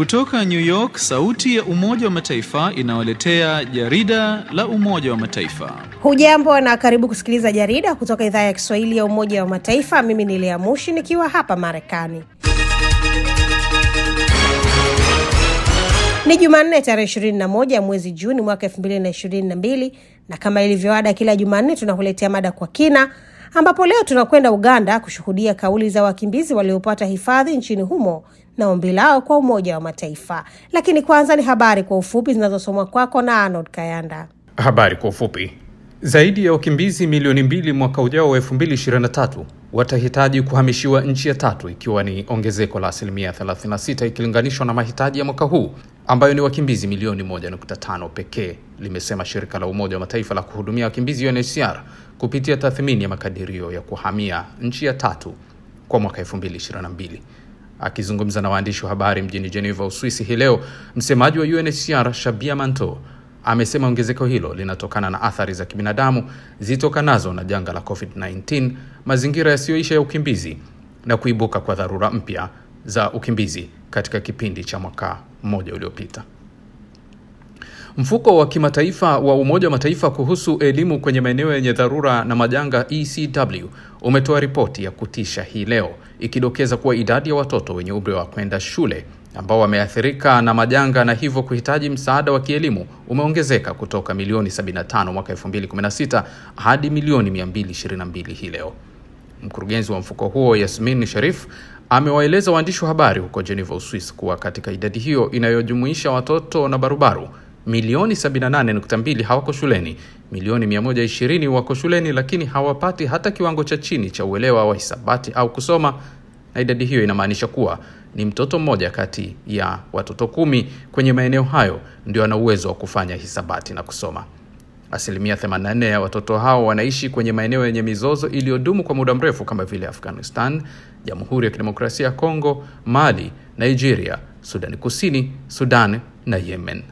Kutoka New York, sauti ya Umoja wa Mataifa inawaletea jarida la Umoja wa Mataifa. Hujambo na karibu kusikiliza jarida kutoka idhaa ya Kiswahili ya Umoja wa Mataifa. Mimi ni Lea Mushi nikiwa hapa Marekani. Ni Jumanne tarehe 21 mwezi Juni mwaka 2022 na kama ilivyoada kila Jumanne tunakuletea mada kwa kina ambapo leo tunakwenda Uganda kushuhudia kauli za wakimbizi waliopata hifadhi nchini humo na ombi lao kwa Umoja wa Mataifa. Lakini kwanza ni habari kwa ufupi zinazosomwa kwako na Arnold Kayanda. Habari kwa ufupi. Zaidi ya wakimbizi milioni mbili mwaka ujao wa 2023 watahitaji kuhamishiwa nchi ya tatu, ikiwa ni ongezeko la asilimia 36 ikilinganishwa na mahitaji ya mwaka huu ambayo ni wakimbizi milioni 1.5 pekee, limesema shirika la Umoja wa Mataifa la kuhudumia wakimbizi UNHCR kupitia tathmini ya makadirio ya kuhamia nchi ya tatu kwa mwaka 2022. Akizungumza na waandishi wa habari mjini Geneva, Uswisi hii leo, msemaji wa UNHCR Shabia Manto amesema ongezeko hilo linatokana na athari za kibinadamu zitokanazo na janga la COVID-19, mazingira yasiyoisha ya ukimbizi na kuibuka kwa dharura mpya za ukimbizi katika kipindi cha mwaka mmoja uliopita. Mfuko wa kimataifa wa Umoja wa Mataifa kuhusu elimu kwenye maeneo yenye dharura na majanga ECW umetoa ripoti ya kutisha hii leo ikidokeza kuwa idadi ya watoto wenye umri wa kwenda shule ambao wameathirika na majanga na hivyo kuhitaji msaada wa kielimu umeongezeka kutoka milioni 75 mwaka 2016 hadi milioni 222 hii leo. Mkurugenzi wa mfuko huo Yasmin Sharif amewaeleza waandishi wa habari huko Geneva, Uswis, kuwa katika idadi hiyo inayojumuisha watoto na barubaru milioni 78.2 hawako shuleni, milioni 120 wako shuleni lakini hawapati hata kiwango cha chini cha uelewa wa hisabati au kusoma, na idadi hiyo inamaanisha kuwa ni mtoto mmoja kati ya watoto kumi kwenye maeneo hayo ndio ana uwezo wa kufanya hisabati na kusoma. Asilimia 84 ya watoto hao wanaishi kwenye maeneo yenye mizozo iliyodumu kwa muda mrefu kama vile Afghanistan, Jamhuri ya Kidemokrasia ya Kongo, Mali, Nigeria, Sudani Kusini, Sudan na Yemen.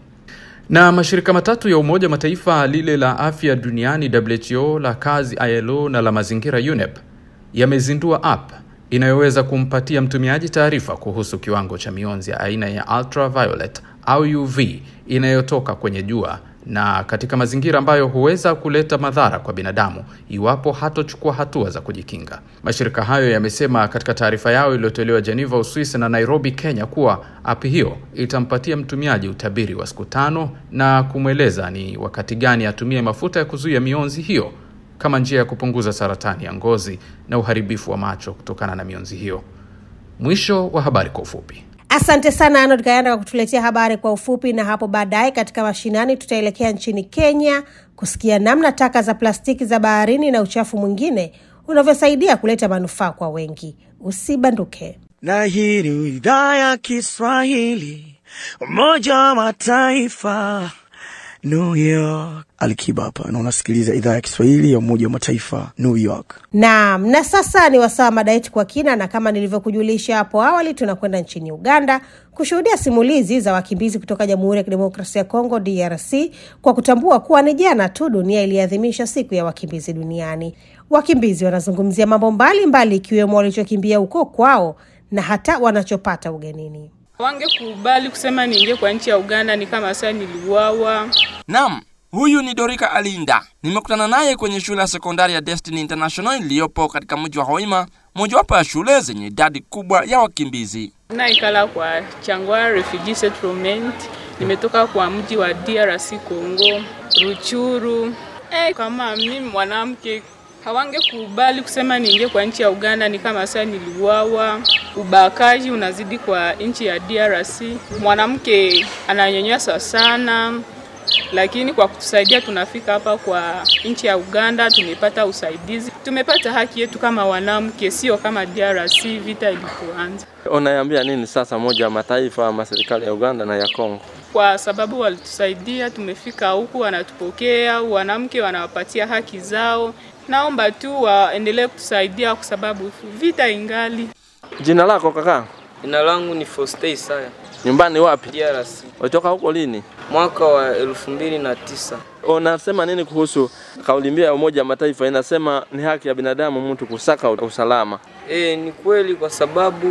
Na mashirika matatu ya Umoja wa Mataifa, lile la afya duniani WHO, la kazi ILO na la mazingira UNEP, yamezindua app inayoweza kumpatia mtumiaji taarifa kuhusu kiwango cha mionzi ya aina ya ultraviolet au UV inayotoka kwenye jua na katika mazingira ambayo huweza kuleta madhara kwa binadamu iwapo hatochukua hatua za kujikinga. Mashirika hayo yamesema katika taarifa yao iliyotolewa Geneva, Uswisi na Nairobi, Kenya, kuwa app hiyo itampatia mtumiaji utabiri wa siku tano na kumweleza ni wakati gani atumie mafuta ya kuzuia mionzi hiyo kama njia ya kupunguza saratani ya ngozi na uharibifu wa macho kutokana na mionzi hiyo. Mwisho wa habari kwa ufupi. Asante sana Arnold Kayanda kwa kutuletea habari kwa ufupi. Na hapo baadaye katika mashinani, tutaelekea nchini Kenya kusikia namna taka za plastiki za baharini na uchafu mwingine unavyosaidia kuleta manufaa kwa wengi. Usibanduke. Na hii ni idhaa ya Kiswahili, Umoja wa Mataifa, New York. Alikiba hapa na unasikiliza idhaa ya Kiswahili ya Umoja wa Mataifa, New York. Naam, na sasa ni wasaa mada yetu kwa kina, na kama nilivyokujulisha hapo awali, tunakwenda nchini Uganda kushuhudia simulizi za wakimbizi kutoka Jamhuri ya Kidemokrasia ya Kongo, DRC, kwa kutambua kuwa ni jana tu dunia iliadhimisha siku ya wakimbizi duniani. Wakimbizi wanazungumzia mambo mbalimbali, ikiwemo walichokimbia huko kwao na hata wanachopata ugenini. Wangekubali kusema niingie kwa nchi ya Uganda ni kama sasa niliuawa. Naam, huyu ni Dorika Alinda. Nimekutana naye kwenye shule ya sekondari ya Destiny International iliyopo katika mji wa Hoima, mojawapo ya shule zenye idadi kubwa ya wakimbizi. Naikala kwa Changwa Refugee Settlement. Nimetoka kwa mji wa DRC Congo, Ruchuru. Eh, kama mimi mwanamke hawangekubali kusema niingie kwa nchi ya Uganda ni kama sasa niliuawa. Ubakaji unazidi kwa nchi ya DRC, mwanamke ananyanyaswa sana, lakini kwa kutusaidia tunafika hapa kwa nchi ya Uganda, tumepata usaidizi, tumepata haki yetu kama wanamke, sio kama DRC vita ilipoanza. Unaiambia nini sasa moja wa mataifa ama serikali ya Uganda na ya Kongo? Kwa sababu walitusaidia, tumefika huku, wanatupokea, wanamke wanawapatia haki zao. Naomba tu waendelee kutusaidia kwa sababu vita ingali. Jina lako kaka? Jina langu ni Foste Isaya. Nyumbani wapi? DRC. Ulitoka huko lini? Mwaka wa elfu mbili na tisa. Unasema nini kuhusu kauli mbiu ya Umoja wa Mataifa inasema ni haki ya binadamu mtu kusaka usalama? E, ni kweli kwa sababu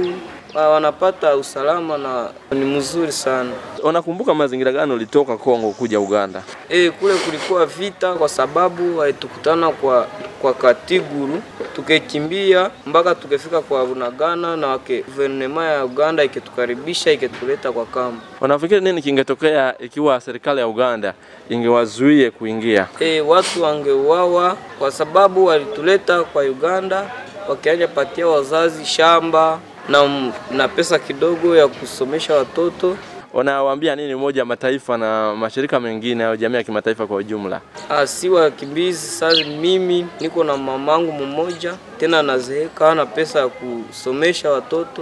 wa- wanapata usalama na ni mzuri sana. Unakumbuka mazingira gani ulitoka Kongo kuja Uganda? E, kule kulikuwa vita kwa sababu haitukutana kwa kwa Katiguru, tukekimbia mpaka tukefika kwa Bunagana na wake guvernema ya Uganda ikitukaribisha ikituleta kwa kambi. Unafikiri nini kingetokea ikiwa serikali ya Uganda ingewazuie kuingia? E, watu wangeuawa kwa sababu walituleta kwa Uganda wakianja patia wazazi shamba na, na pesa kidogo ya kusomesha watoto. Unawaambia nini Umoja wa Mataifa na mashirika mengine au jamii ya kimataifa kwa ujumla? Ah, si wakimbizi. Sasa mimi niko na mamangu mmoja tena nazeeka, hana pesa ya kusomesha watoto.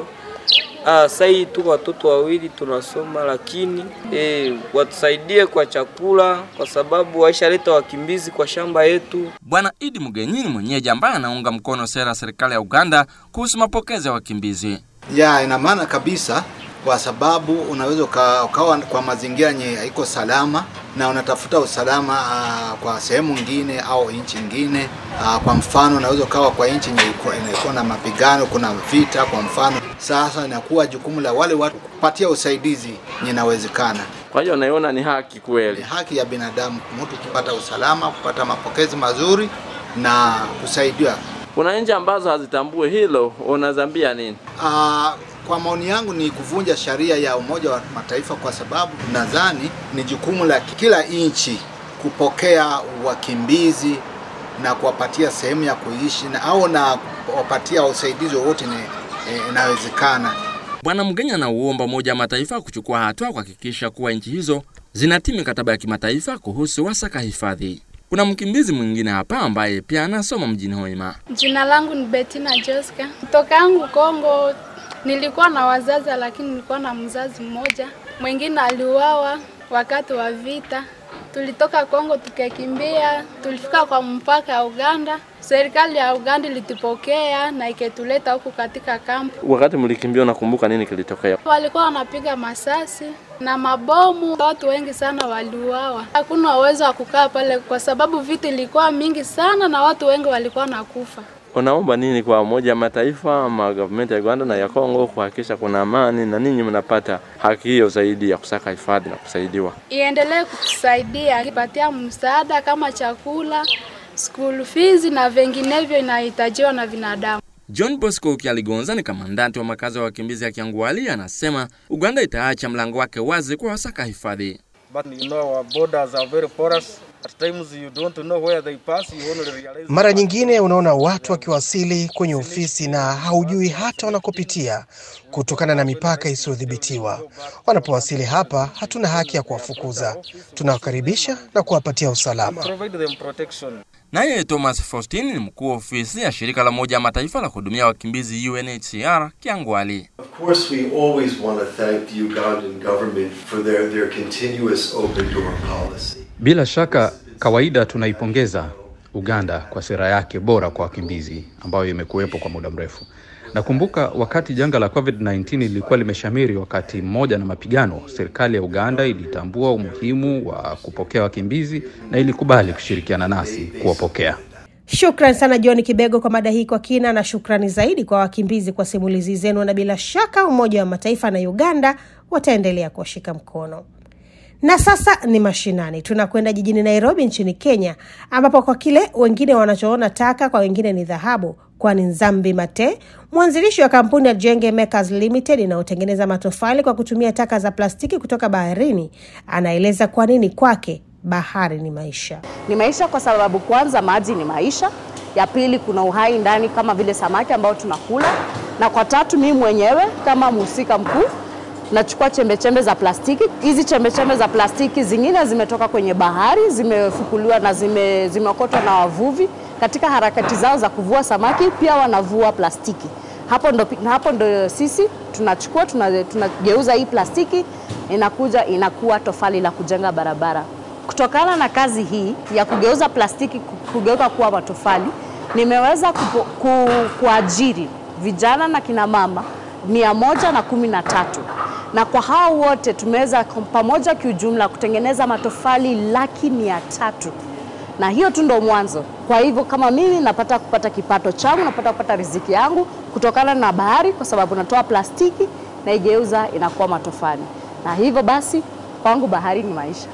Ah, sasa hii tuko watoto wawili tunasoma, lakini eh, watusaidie kwa chakula, kwa sababu waishaleta wakimbizi kwa shamba yetu. Bwana Idi Mugenyi ni mwenyeji ambaye anaunga mkono sera ya serikali ya Uganda kuhusu mapokezi ya wakimbizi. ya ina maana kabisa kwa sababu unaweza uka- ukawa kwa mazingira yenye haiko salama na unatafuta usalama uh, kwa sehemu nyingine au nchi nyingine. Uh, kwa mfano unaweza ukawa kwa nchi yenye iko- inakuwa na mapigano, kuna vita kwa mfano. Sasa inakuwa jukumu la wale watu kupatia usaidizi yenye inawezekana. Kwa hiyo naiona ni haki Ni kweli. haki ya binadamu mtu kupata usalama, kupata mapokezi mazuri na kusaidiwa Kuna nchi ambazo hazitambue hilo, unazambia nini? Uh, kwa maoni yangu ni kuvunja sheria ya Umoja wa Mataifa kwa sababu nadhani ni jukumu la kila nchi kupokea wakimbizi na kuwapatia sehemu ya kuishi na au na kuwapatia usaidizi wowote ni- eh, inawezekana. Bwana Mugenyi anauomba Umoja wa Mataifa kuchukua hatua kuhakikisha kuwa nchi hizo zinatii mikataba ya kimataifa kuhusu wasaka hifadhi. Kuna mkimbizi mwingine hapa ambaye pia anasoma mjini Hoima. Jina langu ni Bettina Joska. Kutoka yangu Kongo nilikuwa na wazazi, lakini nilikuwa na mzazi mmoja, mwingine aliuawa wakati wa vita. Tulitoka Kongo tukakimbia, tulifika kwa mpaka ya Uganda. Serikali ya Uganda ilitupokea na iketuleta huku katika kampu. Wakati mlikimbia, unakumbuka nini kilitokea? Walikuwa wanapiga masasi na mabomu, watu wengi sana waliuawa. Hakuna uwezo wa kukaa pale kwa sababu vita ilikuwa mingi sana na watu wengi walikuwa nakufa. Unaomba nini kwa Umoja wa Mataifa ama government ya Uganda na ya Kongo kuhakikisha kuna amani na ninyi mnapata haki hiyo zaidi ya kusaka hifadhi na kusaidiwa? iendelee kutusaidia ikipatia msaada kama chakula, school fees na vinginevyo inahitajiwa na binadamu. John Bosco Kialigonza ni kamandanti wa makazi ya wakimbizi ya Kiangwali, anasema Uganda itaacha mlango wake wazi kwa wasaka hifadhi. But you know our borders are very porous. At times you don't know where they pass, you only realize Mara nyingine unaona watu wakiwasili kwenye ofisi na haujui hata wanakopitia kutokana na mipaka isiyodhibitiwa. Wanapowasili hapa, hatuna haki ya kuwafukuza. Tunawakaribisha na kuwapatia usalama. provide them protection. Naye Thomas Faustin ni mkuu wa ofisi ya shirika la Umoja wa Mataifa la kuhudumia wakimbizi UNHCR Kiangwali. Of course, we always want to thank the Ugandan government for their, their continuous open door policy. Bila shaka kawaida tunaipongeza Uganda kwa sera yake bora kwa wakimbizi ambayo imekuwepo kwa muda mrefu. Nakumbuka wakati janga la COVID-19 lilikuwa limeshamiri wakati mmoja na mapigano, serikali ya Uganda ilitambua umuhimu wa kupokea wakimbizi na ilikubali kushirikiana nasi kuwapokea. Shukran sana John Kibego kwa mada hii kwa kina, na shukrani zaidi kwa wakimbizi kwa simulizi zenu, na bila shaka Umoja wa Mataifa na Uganda wataendelea kuwashika mkono. Na sasa ni mashinani, tunakwenda jijini Nairobi nchini Kenya, ambapo kwa kile wengine wanachoona taka, kwa wengine ni dhahabu, kwani Nzambi Mate, mwanzilishi wa kampuni ya Jenge Makers Limited inayotengeneza matofali kwa kutumia taka za plastiki kutoka baharini, anaeleza kwa nini kwake bahari ni maisha. Ni maisha kwa sababu kwanza maji ni maisha, ya pili kuna uhai ndani kama vile samaki ambao tunakula, na kwa tatu mimi mwenyewe kama mhusika mkuu nachukua chembe chembe za plastiki. Hizi chembe chembe za plastiki zingine zimetoka kwenye bahari, zimefukuliwa na zime, zimeokotwa na wavuvi katika harakati zao za kuvua samaki, pia wanavua plastiki. Hapo ndo, hapo ndo sisi tunachukua tuna- tunageuza hii plastiki inakuja inakuwa tofali la kujenga barabara. Kutokana na kazi hii ya kugeuza plastiki ku- kugeuka kuwa matofali, nimeweza kupo, ku, kuajiri vijana na kina mama mia moja na kumi na tatu na kwa hao wote tumeweza kwa pamoja kiujumla kutengeneza matofali laki mia tatu na hiyo tu ndo mwanzo. Kwa hivyo kama mimi napata kupata kipato changu, napata kupata riziki yangu kutokana na bahari, kwa sababu natoa plastiki na igeuza inakuwa matofali, na hivyo basi kwangu bahari ni maisha.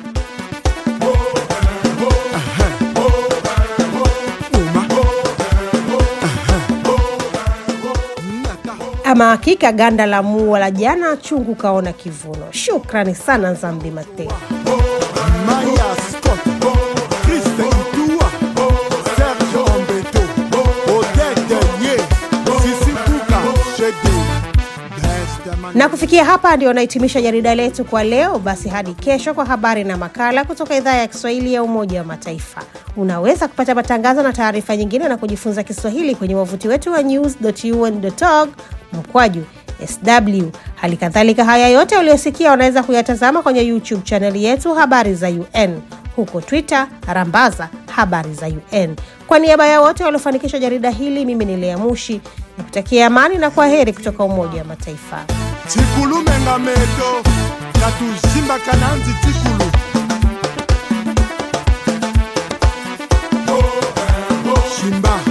Ama hakika ganda la mua la jana chungu kaona kivuno. Shukrani sana Nzambi Mateo. Maya Scott, Christ Itua, Serge Ombeto, Odette Nye, Sisi Kuka, Shede, Na kufikia hapa ndio nahitimisha jarida letu kwa leo. Basi hadi kesho kwa habari na makala kutoka idhaa ya Kiswahili ya Umoja wa Mataifa. Unaweza kupata matangazo na taarifa nyingine na kujifunza Kiswahili kwenye wavuti wetu wa news.un.org mkwaju sw. Hali kadhalika haya yote uliyosikia unaweza kuyatazama kwenye YouTube chaneli yetu Habari za UN, huko Twitter rambaza Habari za UN. Kwa niaba ya wote waliofanikisha jarida hili, mimi ni Lea Mushi nikutakia amani na kwa heri kutoka Umoja wa Mataifa. Tikulu menga meto, Katushimba kananzi tikulu. Shimba.